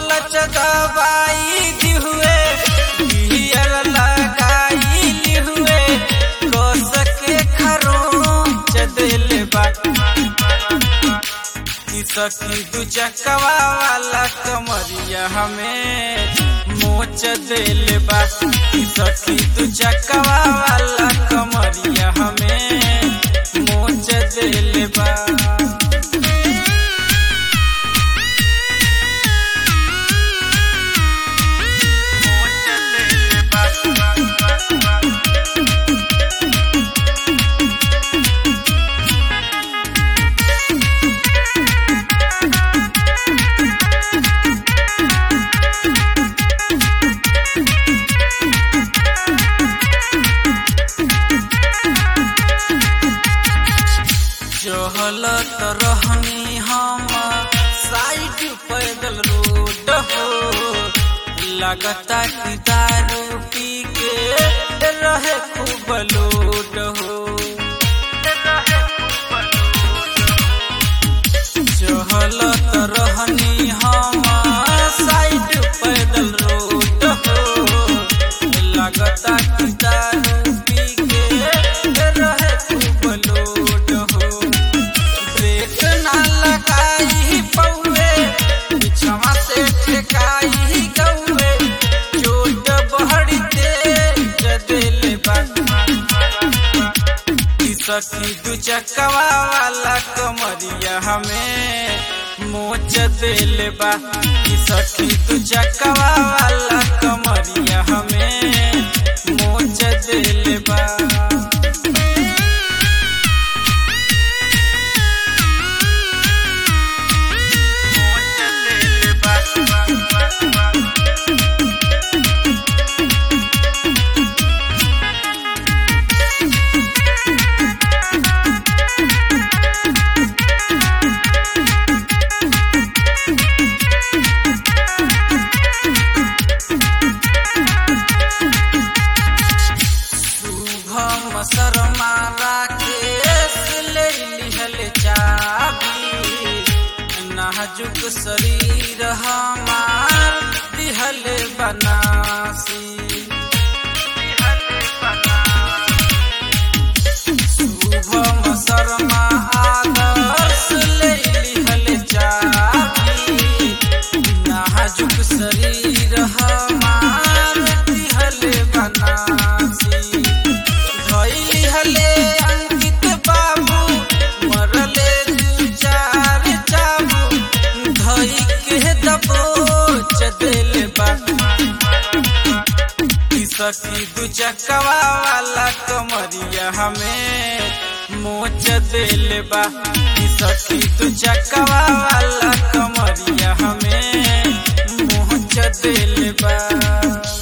clutch दबाई दी हुए gear लगाई ली हुए कस के खरोच दिल बा की सखी दू चकवा वाला कमरिया हमें मोच दिल बा की सखी दू चकवा वाला कमरिया हमें मोच दिल बा चहलत रहनी हम साइड पैदल रोड हो लगता कि दारू पी के रहे खूब लोड हो चहलत रहनी हम साइड पैदल रोड हो लगता कि दारू पी के रहे खूब लोड हो ब्रेक ना लगाई पौवे पिछवा से ठेकाई गौवे चोट बहड़ी तेज दिल सखी दू चकवा वाला कमरिया हमें मोच दिल बा ई सखी दू चकवा वाला कमरिया हमें मोच दिल बा शुभम शर्मा राकेश ले लिहल चाबी नाजुक शरीर हमार दिहल बनासी शुभम शर्मा आदर्श ले लिहल चाबी नाजुक शरीर हमार दिहल बनासी धैली हले अंकित बाबू मरले दू चार चाबू धई के दबोच दिल बा ई सखी दू चकवा वाला कमरिया हमें मोच दिल बा ई सखी दू चकवा वाला कमरिया हमें मोच दिल बा